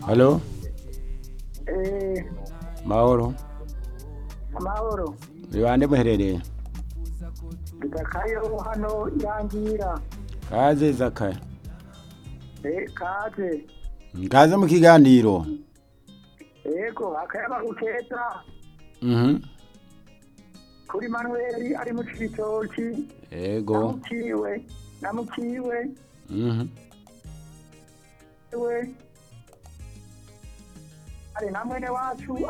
halo Eh, mahoro amahoro ni bande muherereye ndakayo hano irangira kaze zakaya Eh, kaze kaze mu kiganiro yego akayaba gukeza mhm kuri manueli ari mu cibitoki ego namukiwe namukiwe mhm we ari na mwene wacu